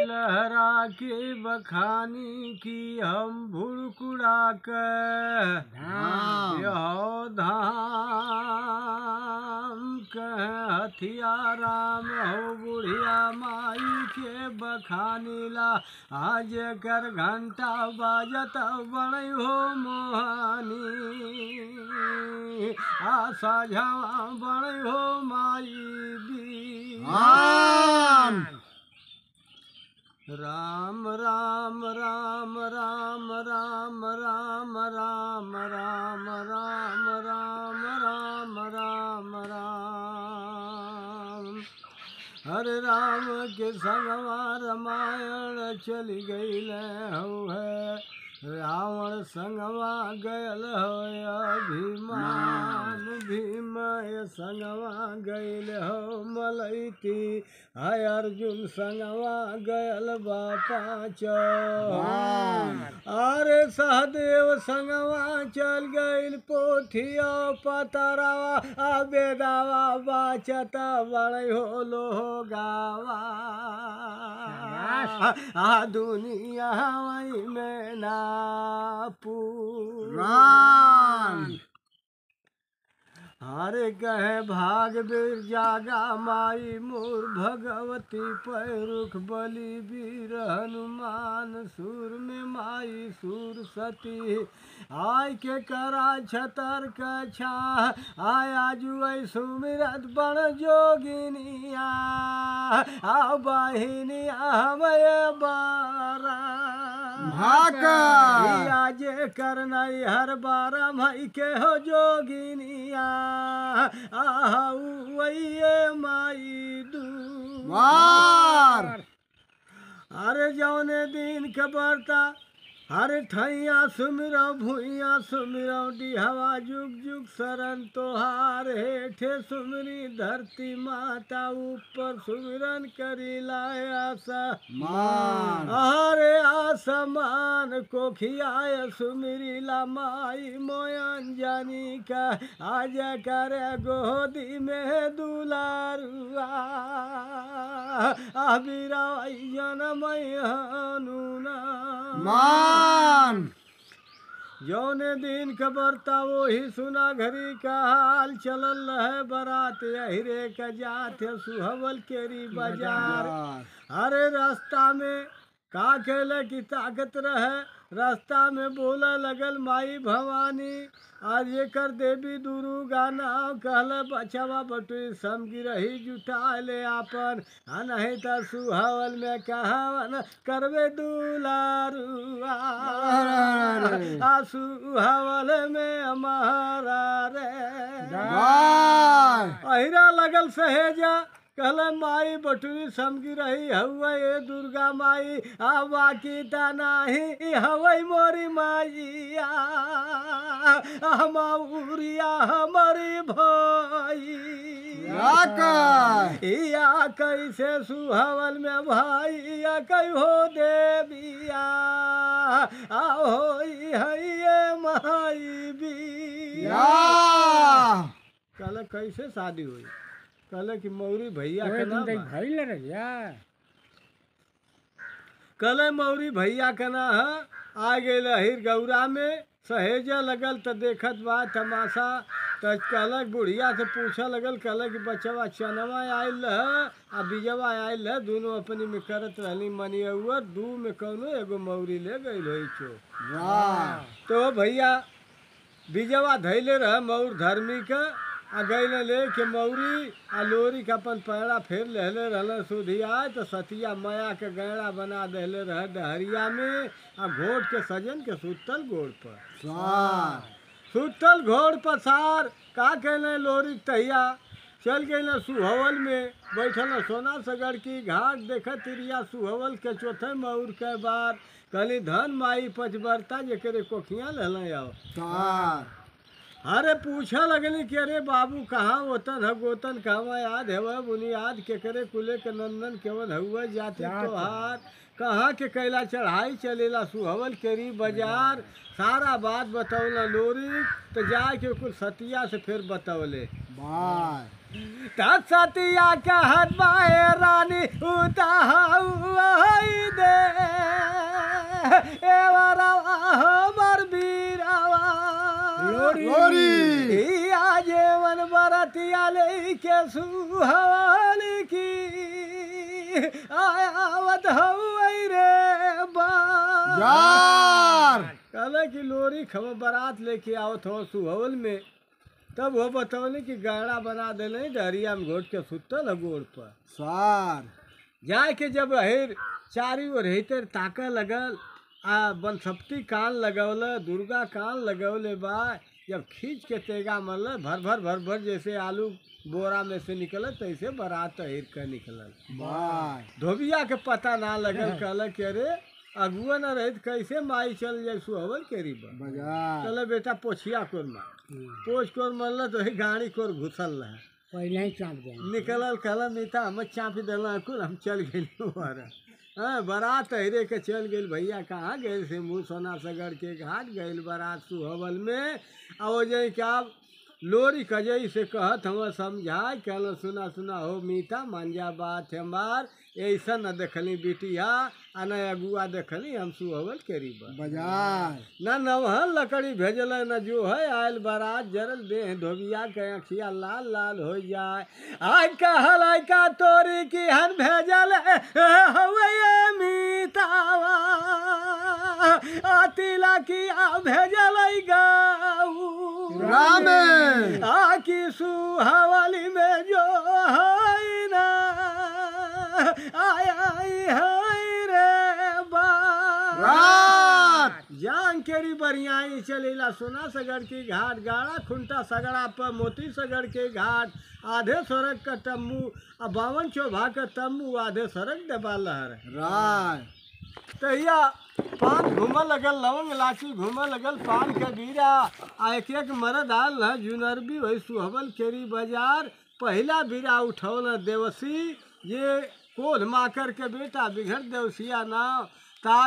लहरा के बखानी की हम भुड़कुड़ा कर धाम। यो धाम कह हथियाराम हो बुढ़िया माई के बखानी ला आज कर घंटा बाजत बड़ई हो मोहानी आशा झवा बड़ई हो माई दी राम राम राम राम राम राम राम राम राम राम राम राम राम राम हरे राम के संगवा रामायण चली गई हो है रावण संगवा गयल हो अभिमान भीम संगवा गयल हो मलैती हाय अर्जुन संगवा गयल बापा वाह। अरे सहदेव संगवा चल गइल पोथिया पतरावा आ बेदावा बाचत बड़े हो लो गावा आ दुनिया वही में ना राम हरे कहे भाग बीर जागा माई मोर भगवती पैरुख बलि वीर हनुमान सूर में माई सूर सती आय के करा छतर कछा आया जुई सुमिरत बण जोगिनिया आ बहिनिया हमें बारा भाकर। आज करनाई हर बारा मई के हो जोगिनिया आहा वही माई दू वार अरे जौने दिन खबरता हरे ठैया सुमिरो भूइया सुमिरो डिहवा जुग जुग शरण तोहार हेठे सुमरी धरती माता ऊपर सुमिरन करी लाए आशा मान अरे आसमान को खियाय सुमिरी ला माई मोयन जानी का आज करे गोदी में दुलारुआ अबीरा जनम हनुना मान जौने दिन खबरता वही सुना घरी का हाल चलल है बारात अहिरे का जात है सुहवल केरी बाजार अरे रास्ता में का खेले की ताकत रहे रास्ता में बोला लगल माई भवानी आज ये कर देवी दुर्गा नाव कहल बचवा बटुई समगी रही जुटा ले आपन आ नहीं तो सुहावल में कहावन करवे दुलारुआ आ सुहावल में हमारा रे वार अहिरा लगल सहेजा कहल माई बटुरी समगी रही हवा ये दुर्गा माई आ बाकी ता नाही ई हवई मोरी माई हमाउरिया हमारी भाई याकर। या कैसे सुहवल में भाई या कई हो देविया आओ है माई भी या कहले कैसे शादी हुई कहले कि मौरी भैया के नाम बा। कहले मौरी भैया के ना है आ गए हिर गौरा में सहेजे लगल तो देखत बा तमाशा तो कहलक बुढ़िया से पूछे लगल कहलक कि बचवा चनवा आयल है आ बीजवा आयल है दोनों अपनी में करत रहनी मनी हुआ दू में कौनो एगो मौरी ले गई होई चो वार तो भैया बीजवा धैले रह मऊर धर्मी के आ गईले ले के मौरी आ लोरी के अपन पैरा फेर लेले रहल सुधिया तो सतिया माया के गैड़ा बना देले रह डहरिया में आ घोट के सजन के सुतल गोड़ पर सार सुतल घोड़ पर सार का कहले लोरी के तहिया चल गए सुहवल में बैठल सोना सगड़ की घाट देख तिरिया सुहवल के चौथे मऊर के बार कहली धन माई पचबरता जेकरे कोखिया लहल आओ सार अरे पूछा लगनी कि अरे बाबू कहाँ वतन है गोतन कहवा याद है वह बुनियाद के करे कुले के नंदन केवल हुआ जाति तोहार कहाँ के कैला चढ़ाई चलेला सुहवल केरी बाजार सारा बात बतौला लोरी तो जाके कुल सतिया से फिर बतौले बार त सतिया कहत बाए रानी उता लोरी ई आजे मन बरतिया ले के सुहावल की आवत हई रे बा जार कहला कि लोरी खबर बारात लेके आवत हो सुहवल में तब वो बतौले कि गाड़ा बना देले डहरिया में घोट के सुतल है गोड़ पर सार जाए के जब हेर चारी ओर हेतर ताका लगल आ बनसप्ती कान लगौल दुर्गा कान लगौले बा जब खींच के तेगा मरल भर भर भर भर जैसे आलू बोरा में से निकलल तैसे बारात हिर के निकलल बाय धोबिया के पता ना लगल कहल कि अरे अगुआ न रहित कैसे माई चल जाए सुहवल केरी बा बाजार चले बेटा पोछिया कोर मार पोछ कोर मरल तो ही गाड़ी कोर घुसल रहा पहले ही चाप गए निकलल कहल मीता हम चापी दिल कुल हम चल गए हाँ बारात हिरे के चल गई भैया कहाँ गए से मुँह सोना सगड़ के घाट गए बारात सुहबल में आ वो जाई क्या लोरी कजई से कहत हम समझाए कहल सुना सुना हो मीठा मांझा बात हमार ऐसा न देखली बिटिया आ न अगुआ देखली हम सुहबल केरी बा बाजार न नवहन लकड़ी भेजल न जो है आयल बारात जरल देह धोबिया के अखिया लाल लाल हो जाए आय कहल आय का तोरी की हन भेजल हवे मीतावा आतिला की आ भेजल गाऊ रामे आ की सुहावली में जो है ना आय आय हाय रे बा रात जान केरी बरियाई चलेला सोना सगड़ के घाट गाड़ा खुंटा सगड़ा पर मोती सगड़ के घाट आधे सड़क का तम्बू आ बावन चौभा का तम्बू आधे सड़क दबा लहर राय तहिया पान घूमऽ लगल लवंग इलायची घूमऽ लगल पान के बीरा आ एक एक मरद आल न जुनरबी वही सुहबल केरी बाजार पहिला बीरा उठौल देवसी ये कोल माकर के बेटा बिघड़ देवसिया नाव ता